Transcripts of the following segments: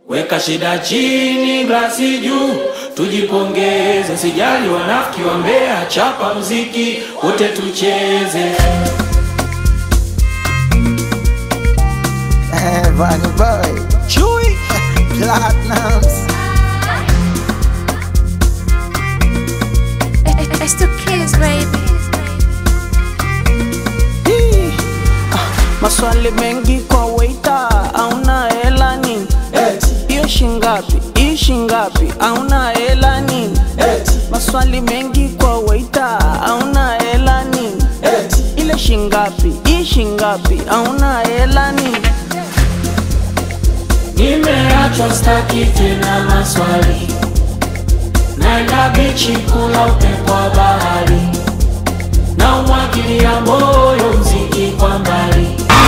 Weka shida chini, glasi juu, tujipongeze. Sijali wanafiki wa Mbeya, chapa mziki wote tucheze. Eh, Bunny Boy, Chewy, Platinums. It's the kids, baby. Hii, ah, Maswali mengi kwa waita, auna hela nini? Hiyo shingapi? Hii shingapi? Auna hela nini? Maswali mengi kwa waita, auna hela nini? Ile shingapi? Hii shingapi? Auna hela nini? Nimeachwa staki tena maswali, naenda bichi kula upepo wa bahari, na umwagilia moyo mziki kwa mbali.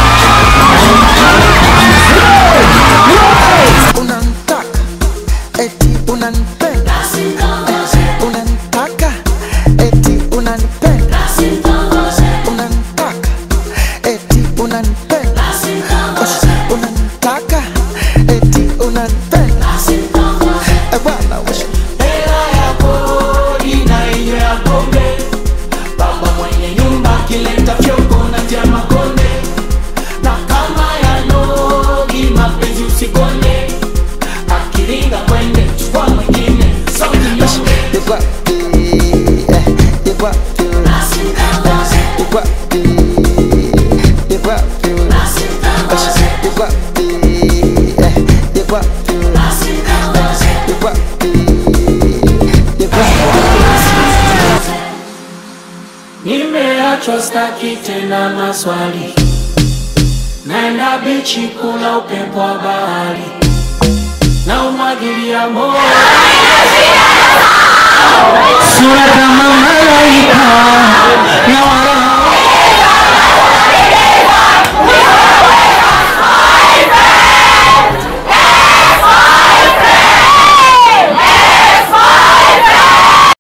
Unanitaka, eti unanipenda. Eh, Unanitaka, eti unanipenda. Unanitaka, eti unanipenda. Eh, Unanitaka, eti unanipenda. Eh, bwana, wish- Hela ya kodi na hiyo ya pombe, baba mwenye nyumba akileta fyoko na tia makonde, na kama ya nogi mapenzi usikonde, akiringa kwende chukua mwingine sauti nyonge. You got the, eh, you got the, eh, you got the, you got the, eh, you got the, eh, you got the, eh, you got the, you got the. Nimeachwa staki tena maswali, naenda bichi kula upepo wa bahari, na umwagilia moyo